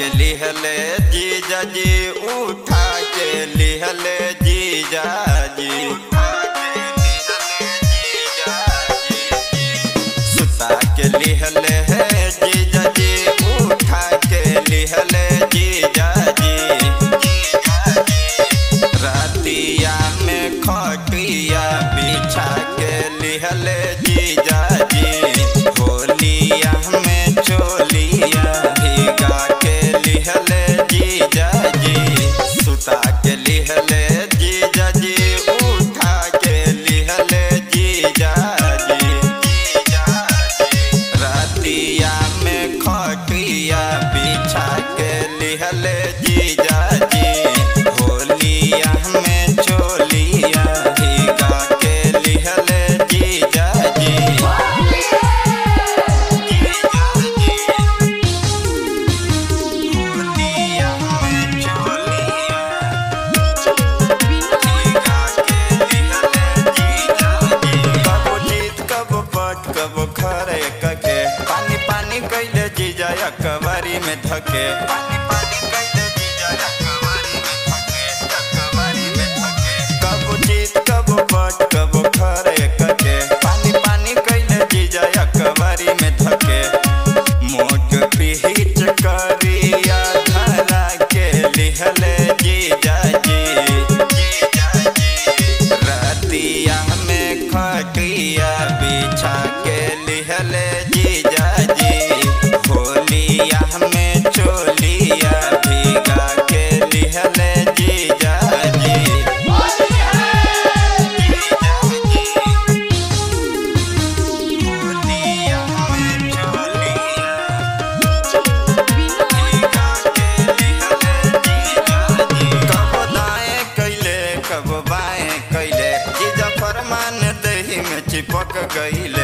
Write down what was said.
के लिहले जीजा जी उठा के लिहले जीजा जी सुता के लिहले है जीजा जी उठा के लिहले जीजा जी रातिया में खटिया बिछा के लिहले जीजा जी होलिया में चोलिया भिगा के लिहले जीजा जी सुता के लिहले जीजा जी उठा के लिहले जीजा जी रातिया में खटिया बिछा के लिहले जीजा जी होलिया में चोलिया भिगा के लिहले जीजा जी होलिया में चोलिया कबो जीत कबो पट कबो खरे कके पानी पानी कैले जीजा अकबारी में धके पानी पानी कैले जीजा अकबारी में धके अकबारी में धके कबो जीत कबो पट कबो खरे कके पानी पानी कैले जीजा अकबारी में धके मोट पीच करिया धरा के लिहले जीजा जी जीजा जी रातिया में खटिया बिछा के लिहले जीजा जी होलिया में चोलिया भिगा के लिहले जीजा जी होलिया में चोलिया कबो दाएं कैले कबो बाएं कैले जीजा फरमान दही में चिपक गईल